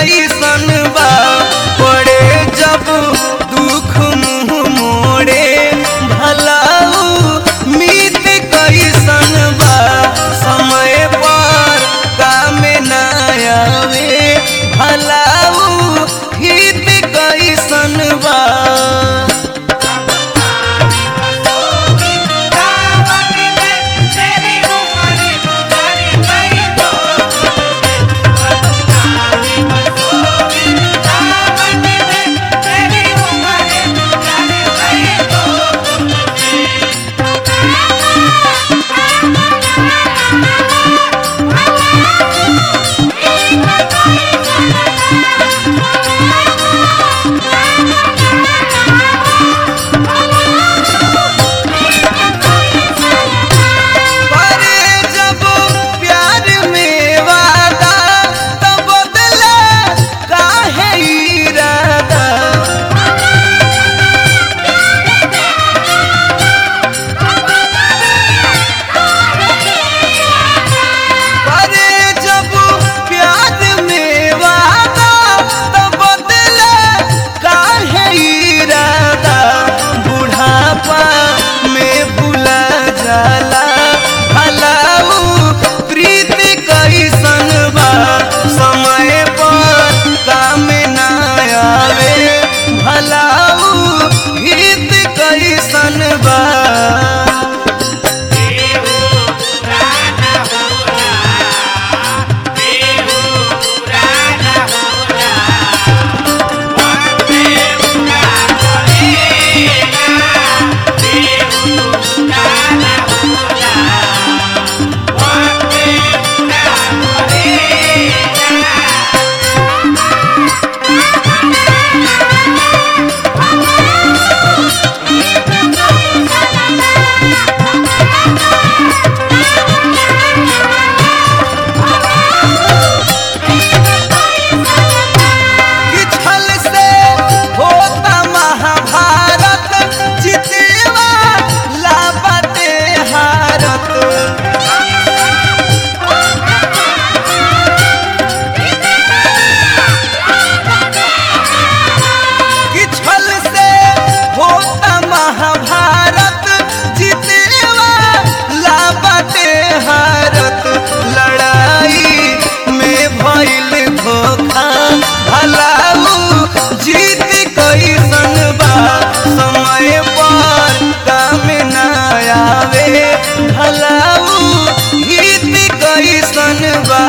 कैसन बा पड़े जब दुख मुँह मोड़े भलाऊ मीत कैसन बा समय पर काम ना आवे भलाऊ हित कैसन बा करे जब प्यार में वादा तब बदला काहे इरादा करे जब प्यार में वादा तब बदला काहे इरादा बुढ़ापा में भुला जाला भलाऊ प्रीति कैसन बा समय पर काम ना आवे भलाऊ हित कैसन बा किछल से होता महाभारत जितेवा लाबते हारत किछल से होता महाभारत जितेवा लाबते हारत लड़ाई में भइल धोखा भलाऊ जीत कैसन बा समय पर काम ना आवे भलाऊ हित कैसन बा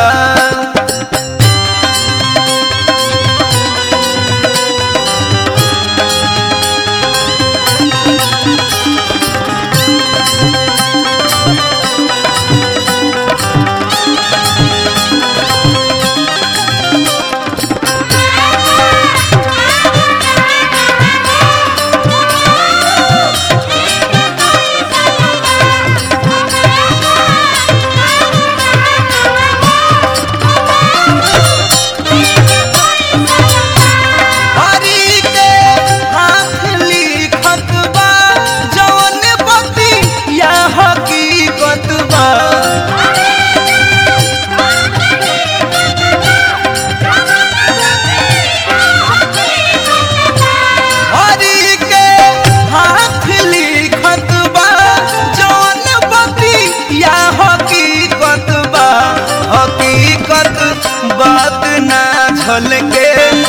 हरि के हाथ लिखत बा जवन बती या हकीकत बा हरि के हाथ लिखत बा जवन बती या हकीकत बा हकीकत बात ना झलके